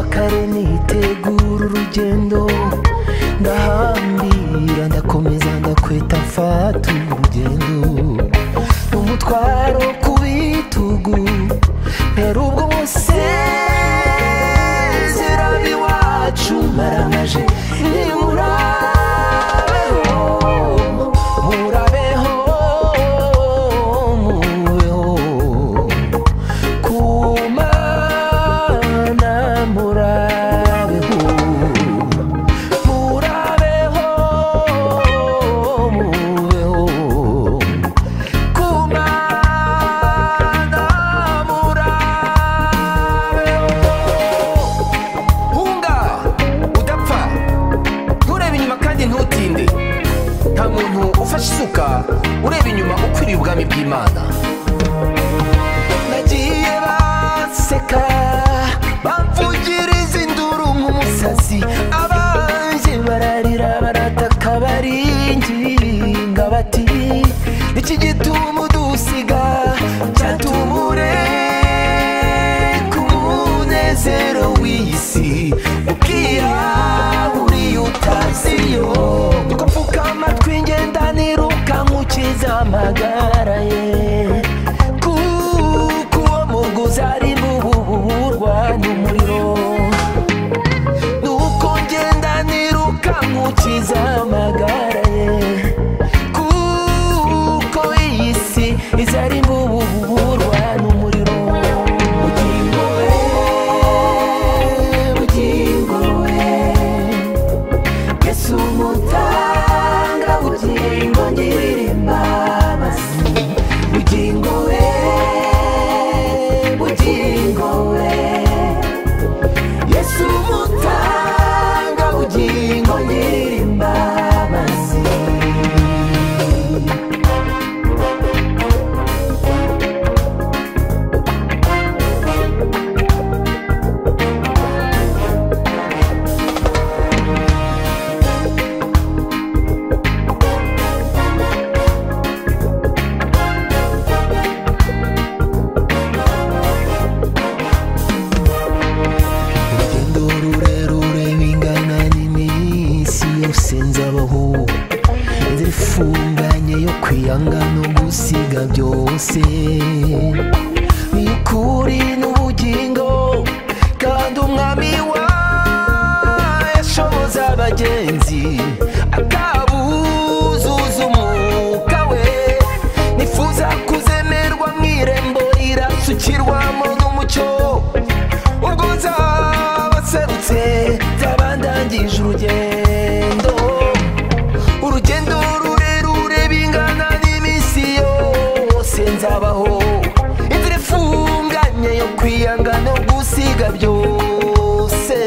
kare nitegura urugendo ndahambira ndakomeza ndakweta mfata urugendo n'umutwaro ku bitugu mpera ubwo musezerano iwacu maramaje nimurabeho murabeho mubeho kumana murabeho murabeho mubeho kumana murabeho hunga udapfa nturebe inyuma kandi ntutinde nta muntu ufashe isuka ureba inyuma ukwiriye ubwami bw'imana nagiye baseka bamvugiriza induru nk'umusazi abanjye bararira barataka baringinga bati iki gituma udusiga cyatumure ku munezero w'iyi si ukirahuriye utaziyo nuko mfuka amatwi ngenda niruka nkukiza amagara ye kuko uwo muguzi ari buburwa n'umuriro nuko ngenda niruka nkukiza amagara ye kuko iyi si iza ari buburwa n'umuriro bugingo we bugingo we yesu mutanga bugingo ngirira imbabazi bugingo we bugingo we yesu mutanga bugingo ngirira imbabazi urugendo rurerure bingana n'iminsi yose nzabaho inzira ifunganye yo kwiyanga no gusiga byose ni ukuri n'ubugingo kandi umwami wa yashoboza abagenzi akabuzuza umwuka we nifuza kuzemerwa mu irembo rirasukirwamo n'umucyo ubwo nzabaserutse zabandangije urugendo urugendo rurerure bingana n'iminsi yose nzabaho inzira ifunganye yo kwiyanga no gusiga byose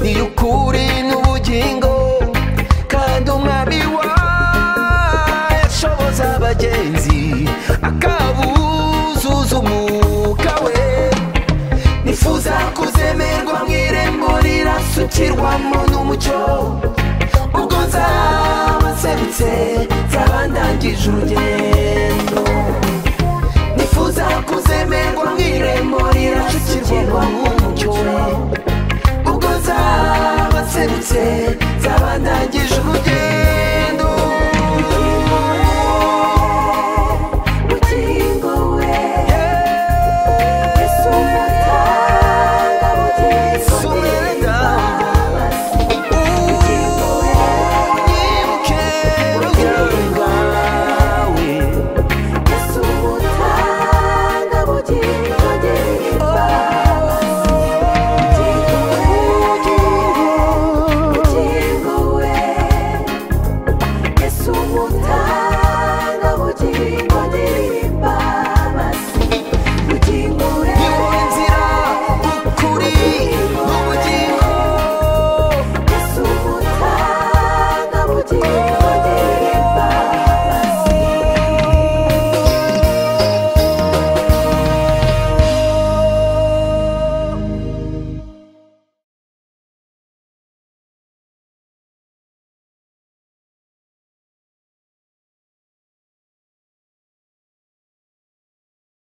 ni ukuri n'ubugingo kandi umwami wayo ashoboza abagenzi akabuzuza umwuka we nifuza kuzemerwa mu irembo rirasukirwamo n'umucyo ubwo nzabaserutse nzaba ndangije urugendo nifuza kuzemerwa mu irembo rirasukirwamo n'umucyo we ubwo nzabaserutse nzaba ndangije